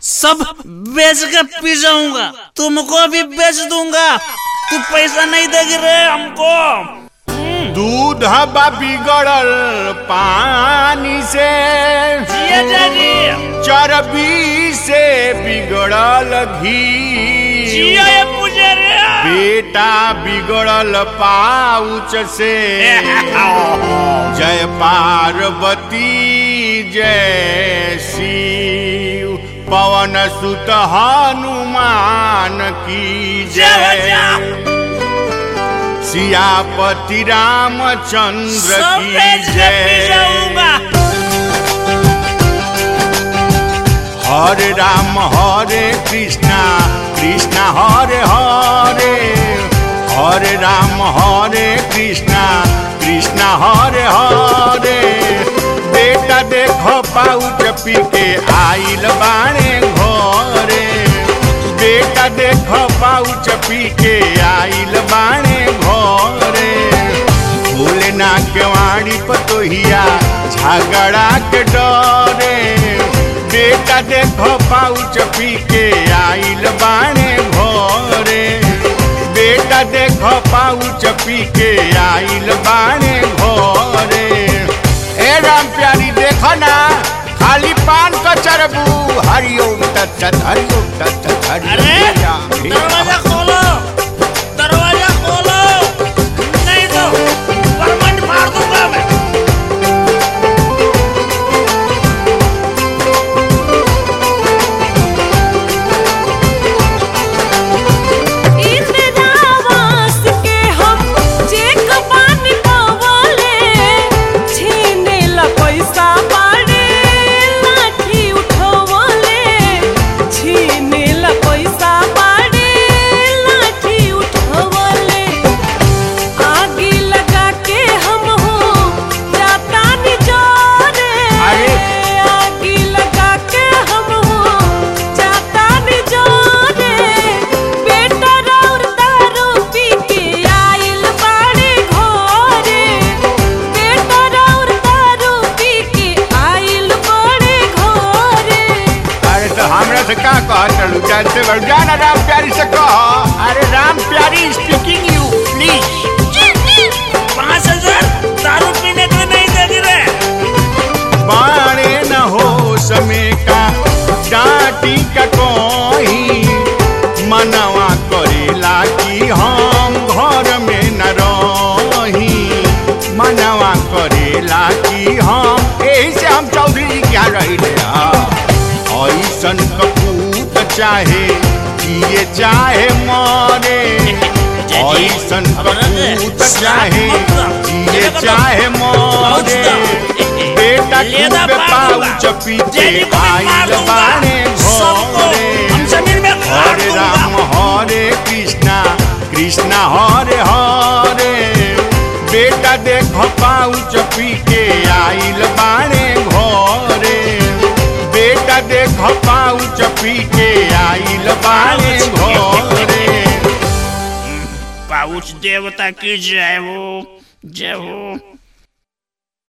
सब बेच के पी जाऊंगा तुमको भी बेच दूंगा तू पैसा नहीं देगी रे हमको दूध बा बिगड़ल पानी से जिया जागी चर्बी से बिगड़ल घी जिया ये मुझे रे बेटा बिगड़ल पाउच से जय पार्वती जय शिव पवन सुत हनुमान की जय जय सियापति रामचंद्र सब की बेच के पी जय जाऊंगा हरे राम हरे कृष्णा कृष्णा हरे हरे हरे राम हरे कृष्णा कृष्णा हरे हरे बेटा देखो पाउच पी के आइल बाणे घरे बेटा देखो पाउच पी के आइल बाणे घरे भूले ना केवाड़ी पतोहिया झगड़ा के डरे बेटा देखो पाउच पी के आइल बाणे भोरे बेटा देखो पाउच पी के आइल बाणे भोरे ए राम प्यारी देखो ना खाली पान का चरबू हरिओम तत्सत हरिओम तत्सत अरे हरिओम दरवाजा खोलो दरवाजा खोलो नहीं तो परमंड मार दूंगा मैं इंद्रावास के हम चेक पानी पवाले छीने ला पैसा बाड़े लाठी उठवाले छीने ला पैसा बाड़े लाठी उठवाले आगे लगा के हम हो जाता नि जोरे अरे। आगे लगा के हम हो जाता नि जोरे बेटा राउर दारू पी के आइल बाड़े घरे बेटा राउर दारू पी के आइल बाड़े घरे अरे तो हमरा से का कह चलू जान से बढ़ जाना राम प्यारी से कह अरे राम प्यारी स्पीकिंग यू प्लीज पाँच हजार दारू पीने के लिए नहीं देगी रे बाणे न हो समय का डांटी का कोई मनवा करेला कि हम घर में न रही मनवा करेला कि हम यही से हम चौधरी जी क्या रही ऐसन कपूत चाहे जिए चाहे मरे ऐसन कपूत चाहे जिए चाहे मरे बेटा लेदा खूबे मार दूंगा। पाउच पीछे जेडी को मैं मार आइल दूंगा। बाणे सबको घरे हम जमीन में गाड़ हरे दूंगा। राम हरे कृष्णा कृष्णा हरे हरे बेटा देखो पाउच पी के आइल बाणे घरे बेटा देखो पाउच पी के आइल बाणे घरे पाउच देवता की जय हो जय हो